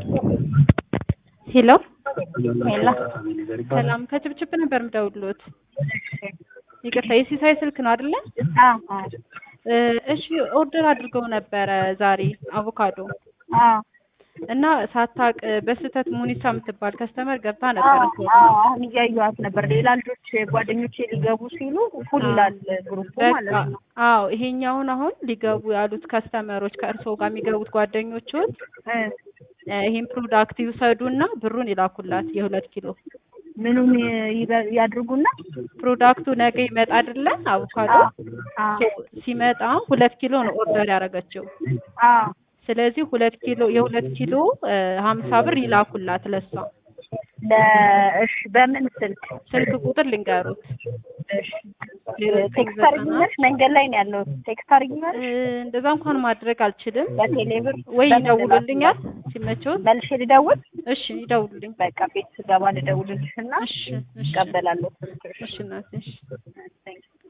ሄሎ ሄሎ ሰላም ከችብችብ ነበር የምደውልሎት። ይቅርታ የሲሳይ ስልክ ነው አይደለ? አዎ አዎ እ እሺ ኦርደር አድርገው ነበረ ዛሬ አቮካዶ አዎ እና ሳታቅ በስህተት ሙኒሳ የምትባል ከስተመር ገብታ አዎ ነበረ። አዎ አሁን እያየኋት ነበር። ሌላ ልጆች ጓደኞቼ ሊገቡ ሲሉ ፉል ይላል ግሩፑ ማለት በቃ ነው። አዎ ይሄኛውን አሁን ሊገቡ ያሉት ከስተመሮች ከእርስዎ ጋር የሚገቡት ጓደኞቹን እ እ ይሄን ፕሮዳክት ይውሰዱና ብሩን ይላኩላት የሁለት ኪሎ ምኑን ይበ- ያድርጉና ፕሮዳክቱ ነገ ይመጣ አይደለ አቮካዶ አዎ ሶ ሲመጣ ሁለት ኪሎ ነው ኦርደር ያደረገችው አዎ ስለዚህ ሁለት ኪሎ የሁለት ኪሎ እ ሀምሳ ብር ይላኩላት ለሷ ለእሺ በምን ስልክ ስልክ ቁጥር ልንገሩት እሺ ቴክስት አድርጊኛለሽ? መንገድ ላይ ነው ያለው። ቴክስት እ አድርጊኛለሽ? እንደዛ እንኳን ማድረግ አልችልም በቴሌብር ወይ በምን ይደውሉልኛል ሲመቸውት መልሼ ልደውል? እሺ ይደውሉልኝ በቃ ቤት ስገባ ልደውልልሽ እና እሺ እሺ እቀበላለሁ። እሺ እናቴ እሺ Thank you.